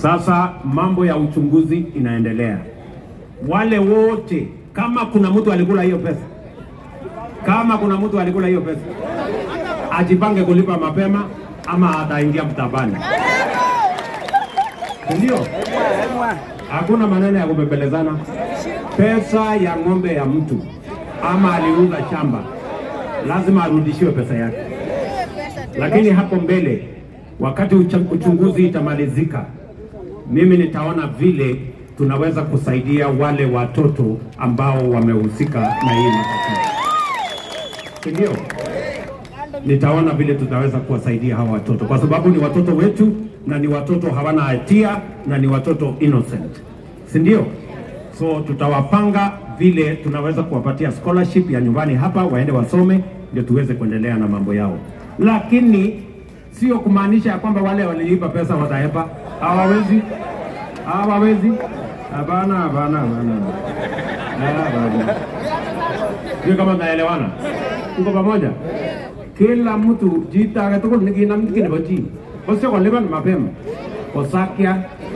Sasa mambo ya uchunguzi inaendelea. Wale wote, kama kuna mtu alikula hiyo pesa, kama kuna mtu alikula hiyo pesa, ajipange kulipa mapema ama ataingia mtabani, ndio. Hakuna maneno ya kubembelezana. Pesa ya ng'ombe ya mtu ama aliuza shamba, lazima arudishiwe pesa yake. Lakini hapo mbele, wakati ucha- uchunguzi itamalizika, mimi nitaona vile tunaweza kusaidia wale watoto ambao wamehusika na hii matatizo, si ndio? Nitaona vile tutaweza kuwasaidia hawa watoto, kwa sababu ni watoto wetu na ni watoto hawana hatia na ni watoto innocent, si ndio? So tutawapanga vile tunaweza kuwapatia scholarship ya nyumbani hapa, waende wasome, ndio tuweze kuendelea na mambo yao, lakini sio kumaanisha ya kwamba wale waliiba pesa watahepa. Hawawezi, hawawezi. Hapana, hapana, hapana, hapana. Sio kama tunaelewana, tuko pamoja. Kila mtu jitake tugul nikinam kiy nebo chi kosio kolipan mapema kosakya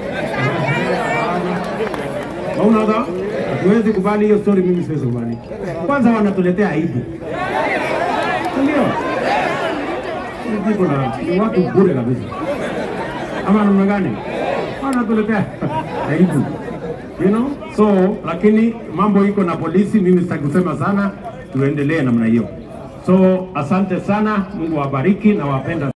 Maunaga, hatuwezi kubali hiyo story, mimi siwezi kubali. Kwanza wanatuletea aibu, ndio Hivi kuna ni watu bure kabisa, ama namna gani? Wanatuletea aibu, you know so, lakini mambo iko na polisi, mimi sitaki kusema sana, tuendelee namna hiyo. So asante sana, Mungu awabariki na wapenda